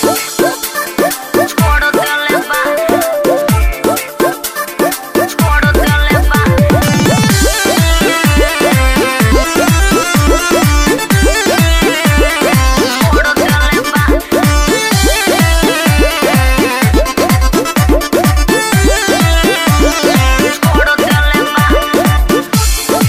छोड़ देले बा छोड़ देले बा छोड़ देले बा छोड़ देले बा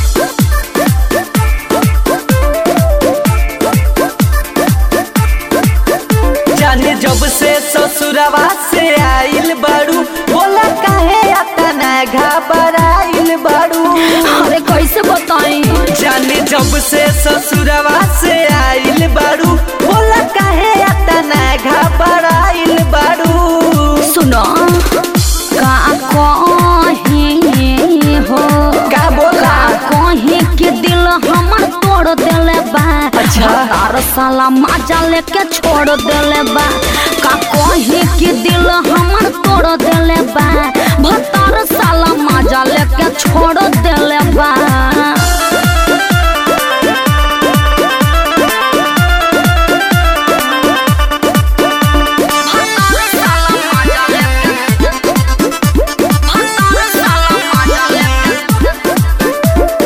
जाने जब से ससुरवा से आइल बाड़ू बोला काहे अतना घबराइल बाड़ू अरे कैसे बताई जाने जब से ससुरवा से आइल बाड़ू बोला काहे अतना घबराइल बाड़ू सुनो का कहीं हो का बोला का कहीं के दिल हमर तोड़ देले बा अच्छा। तार साला माजा लेके छोड़ देले बा का कहीं के दिल हमर तोड़ देले बा भतार साला माजा लेके छोड़ देले बा भतार साला माजा लेके भतार साला माजा लेके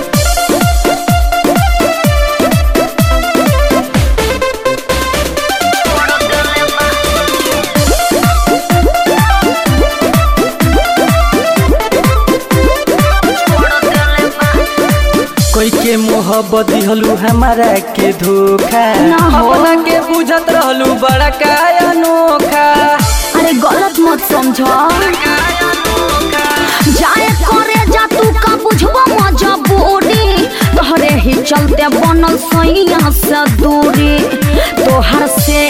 छोड़ देले बा छोड़ देले बा कोई के मोहब्बत दिहलू हमारा के धोखा ना हो। अपना के बुझत रहलू बड़ा का अनोखा अरे गलत मत समझ जाए करे जा तू का बुझबो मजबूरी तोहरे ही चलते बनल सैया से दूरी तोहर से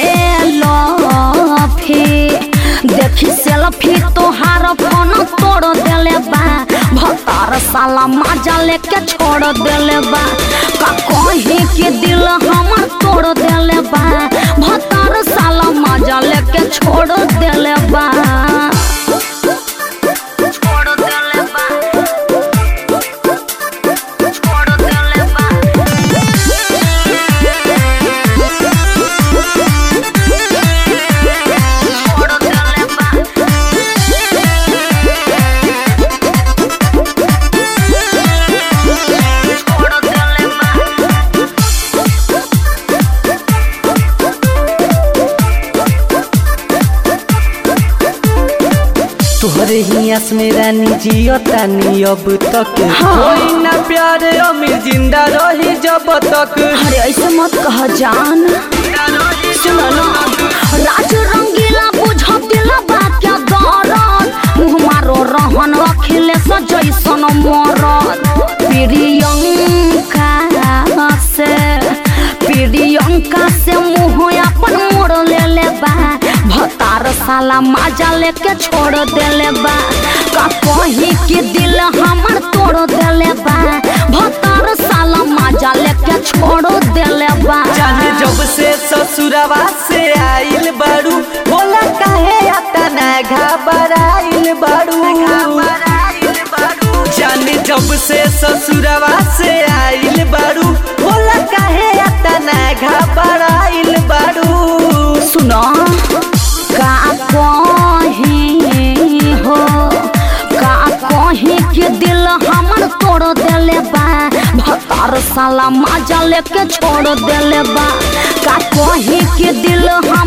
लफी देखी सेल्फी तोहार फोन तोड़ देले बा भतार साला माजा लेके छोड़ देले बा का कहीं के दिल हमर तोड़ देले बा भतार साला माजा लेके छोड़ देले बा छोड़ देले बा छोड़ देले बा छोड़ देले बा छोड़ देले बा तोहरे ही आस में रानी जियो तानी अब तक हाँ। कोई ना प्यार अमीर जिंदा रही जब तक अरे ऐसे मत कह जान सुनो ना राज रंगीला बुझ दिल बा क्या दरद मुँह मारो रहन अखिले जैसन मरद प्रियंका से प्रियंका से मुँह अपन मोड़ ले ले बा भतार साला माजा लेके छोड़ देले बा का कहीं के दिल हमर तोड़ देले बा भतार साला माजा लेके छोड़ देले बा जाने जब से ससुरवा से आइल बाड़ू बोला काहे अतना घबराइल बाड़ू जाने जब से ससुरवा से आइल बाड़ू बोला काहे अतना घबराइल बाड़ू सुनो का कहीं हो का कहीं के दिल हमर तोड़ देले बा भतार साला माजा लेके छोड़ देले बा का कहीं के दिल